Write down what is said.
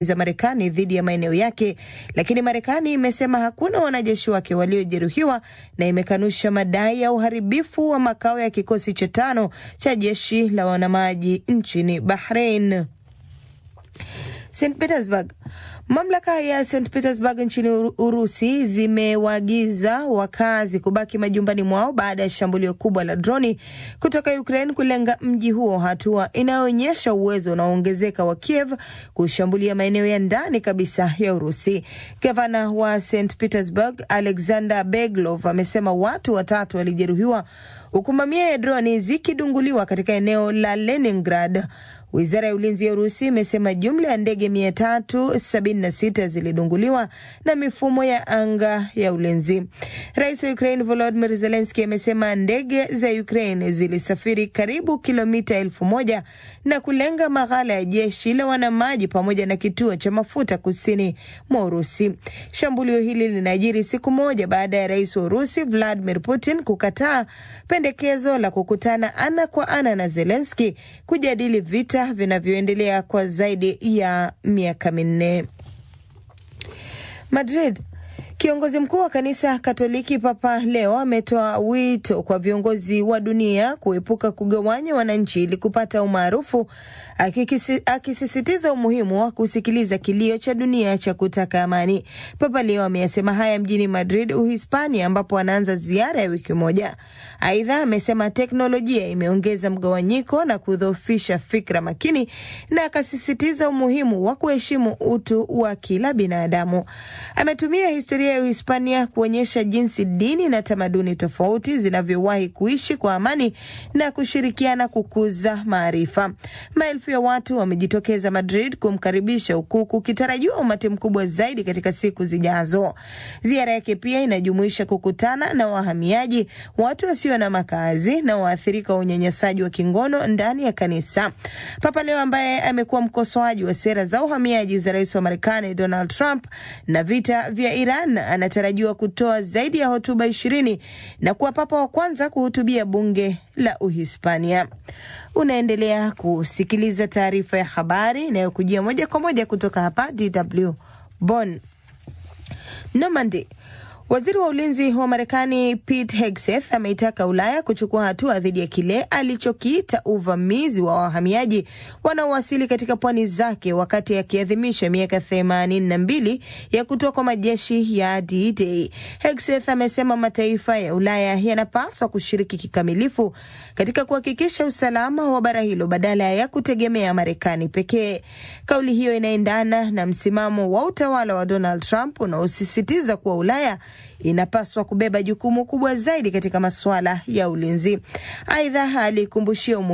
za Marekani dhidi ya maeneo yake, lakini Marekani imesema hakuna wanajeshi wake waliojeruhiwa na imekanusha madai ya uharibifu wa makao ya kikosi cha tano cha jeshi la wanamaji nchini Bahrain. St Petersburg. Mamlaka ya St Petersburg nchini Urusi zimewaagiza wakazi kubaki majumbani mwao baada ya shambulio kubwa la droni kutoka Ukraine kulenga mji huo, hatua inayoonyesha uwezo unaoongezeka wa Kiev kushambulia maeneo ya ndani kabisa ya Urusi. Gavana wa St Petersburg Alexander Beglov amesema watu watatu walijeruhiwa huku mamia ya droni zikidunguliwa katika eneo la Leningrad. Wizara ya ulinzi ya Urusi imesema jumla ya ndege 376 zilidunguliwa na mifumo ya anga ya ulinzi. Rais wa Ukraine Volodymyr Zelensky amesema ndege za Ukraine zilisafiri karibu kilomita elfu moja na kulenga maghala ya jeshi la wanamaji pamoja na kituo cha mafuta kusini mwa Urusi. Shambulio hili linajiri siku moja baada ya rais wa Urusi Vladimir Putin kukataa pendekezo la kukutana ana kwa ana na Zelensky kujadili vita vinavyoendelea kwa zaidi ya miaka minne. Madrid. Kiongozi mkuu wa kanisa Katoliki Papa Leo ametoa wito kwa viongozi wa dunia kuepuka kugawanya wananchi ili kupata umaarufu, akisisitiza umuhimu wa kusikiliza kilio cha dunia cha kutaka amani. Papa Leo ameyasema haya mjini Madrid, Uhispania, ambapo anaanza ziara ya wiki moja. Aidha, amesema teknolojia imeongeza mgawanyiko na kudhoofisha fikra makini, na akasisitiza umuhimu wa kuheshimu utu wa kila binadamu. Ametumia historia ya Uhispania kuonyesha jinsi dini na tamaduni tofauti zinavyowahi kuishi kwa amani na kushirikiana kukuza maarifa. Maelfu ya watu wamejitokeza Madrid kumkaribisha huku kukitarajiwa umati mkubwa zaidi katika siku zijazo. Ziara yake pia inajumuisha kukutana na wahamiaji, watu wasio na makazi na waathirika wa unyanyasaji wa kingono ndani ya kanisa. Papa Leo ambaye amekuwa mkosoaji wa sera za uhamiaji za rais wa Marekani Donald Trump na vita vya Iran anatarajiwa kutoa zaidi ya hotuba ishirini na kuwa papa wa kwanza kuhutubia bunge la Uhispania. Unaendelea kusikiliza taarifa ya habari inayokujia moja kwa moja kutoka hapa DW Bonn. Normandy. Waziri wa ulinzi wa Marekani Pete Hegseth ameitaka Ulaya kuchukua hatua dhidi ya kile alichokiita uvamizi wa wahamiaji wanaowasili katika pwani zake wakati akiadhimisha miaka themanini na mbili ya kutoa kwa majeshi ya D-Day. Hegseth amesema mataifa ya Ulaya yanapaswa kushiriki kikamilifu katika kuhakikisha usalama wa bara hilo badala ya kutegemea Marekani pekee. Kauli hiyo inaendana na msimamo wa utawala wa Donald Trump unaosisitiza kuwa Ulaya inapaswa kubeba jukumu kubwa zaidi katika masuala ya ulinzi. Aidha, alikumbushia